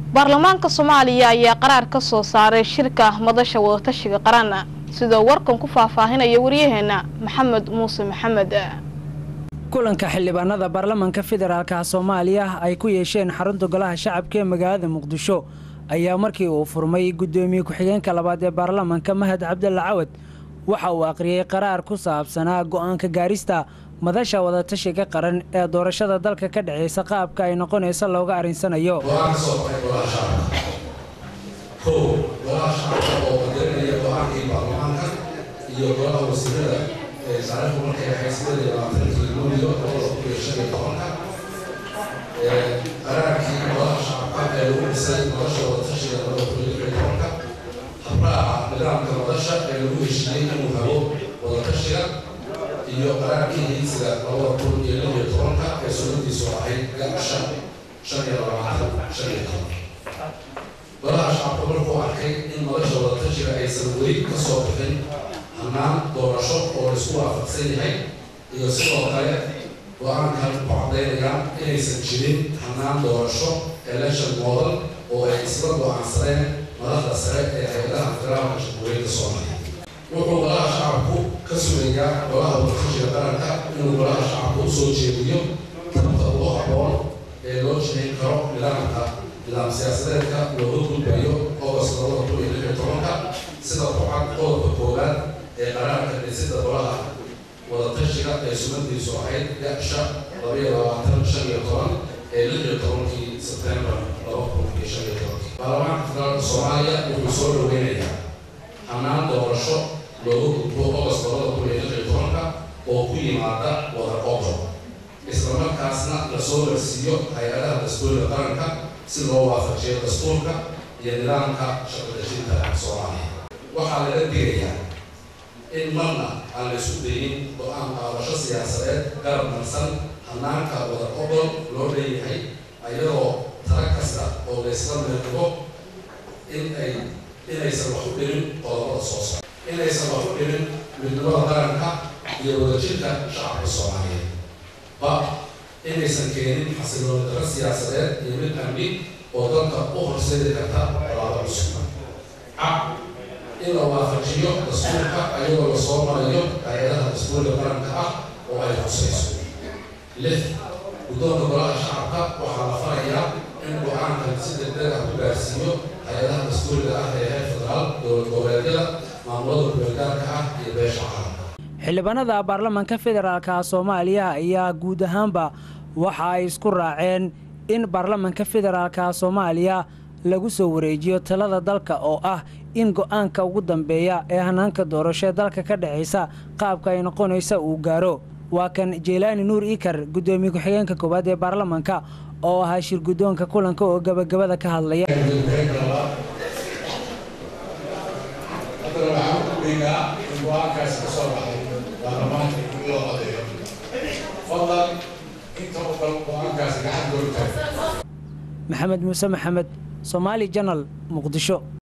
baarlamaanka soomaaliya ayaa qaraar ka soo saaray shirka madasha wadatashiga qaran sidoo warkan ku faahfaahinaya waryaheena maxamed muuse maxamed kulanka xildhibaanada baarlamanka federaalka soomaaliya ay ku yeesheen xarunta golaha shacabka ee magaalada muqdisho ayaa markii uu furmay guddoomiye ku-xigeenka labaad ee baarlamanka mahad cabdalla cawad waxa uu aqriyey qaraar ku saabsanaa go'aanka gaarista madasha wadatashiga qaran ee doorashada dalka ka dhexaysa qaabka ay noqonayso looga arrinsanayo go-aan ka soo baxay golaha shacabka kow golaha shacabka oo qadarinaya go-aankii baarlamaanka iyo golaha wasiirada ee taariikhdu markay ahayd sideed iyo labaatankii luulyo labada kun iyo shan iyo tobanka qaraarkii golaha shacabka ee lagu dhisay madasha wadatashiga labada kun iyo lix iyo tobanka habraaca nidaamka madasha ee lagu heshiiyey inuu hago wadatashiga iyo qaraarkii hiigsiga labada kun iyo lix iyo tobanka ee sunnadiisu ahayd shan shan iyo labaatan shan iyo toban golaha shacabka markuu arkay in madasha wadatashiga aysan weli ka soo bixin hannaan doorasho oo laisku waafaqsan yahay iyo sidoo kale go-aankan ku caddaynayaan inaysan jirin hannaan doorasho election model oo ay isla go-aansadeen madaxda sare ee hay-adaha federaalka jamhuuriyadda soomaaliya wuxuu golaha shacabku ka sugayaa golaha wadatashiga qaranka inuu golaha shacabka u soo jeediyo tabta ugu habboon ee loo jihayn karo nidaamka nidaam siyaasadeedka looga gudbayo august labada kun iyo lix iyo tobanka sida ku-cad qodobka koowaad ee qaraarka dhisida golaha wadatashiga ee sunnadiisu ahayd gasha labaiyo labaatan shan iyo toban ee lix iyo tobankii sebtembar laba kun iyo shan iyo tobankii baarlamaanka federaalka soomaaliya wuxuu soo dhaweynayaa hannaan doorasho looga gudbo august labada kun iyo lix iyo tobanka oo ku yimaada wada qodob islamarkaasna lasoo marsiiyo hay-adaha dastuuriga qaranka si loo waafajiyo dastuurka iyo nidaamka shaqadejinta soomaaliya waxaa laga digayaa in marna aan la isku dayin go-aan qaadasho siyaasadeed garab marsan hanaanka wada ogol loo leeyahay ayadoo tala kasta oo laysla meeqibo in ay inaysan wax u dhirin qodobada soo socda inaysan wax u dhirin midnimada qaranka iyo wadajirka shacabka soomaaliyeed ba inaysan keenin xasilooni daro siyaasadeed iyo mid amni oo dalka u horseedi karta colaado cusub ca in la waafajiyo dastuurka ayagoo lasoo marayo hay-adaha dastuurka qaranka ah oo ay khusayso lix guddoonka golaha shacabka waxaa la farayaa in go-aankan si degdeg ah ku gaarsiiyo hay-adaha dastuuriga ah ee heer federaal dowlad goboleedyada maamulada kubeelgaarka ah iyo beesha caalamka xildhibaanada baarlamanka federaalka soomaaliya ayaa guud ahaanba waxa ay isku raaceen in baarlamanka federaalka soomaaliya lagu soo wareejiyo talada dalka oo ah in go-aanka ugu dambeeya ee hanaanka doorasho dalka ka dhexaysa qaabka ay noqonaysa uu gaaro waa kan jeylaani nuur iikar guddoomiye ku-xigeenka koowaad ee baarlamanka oo ahaa shir guddoonka kulanka oo gabagabada ka hadlaya maxamed muuse maxamed somaali janal muqdisho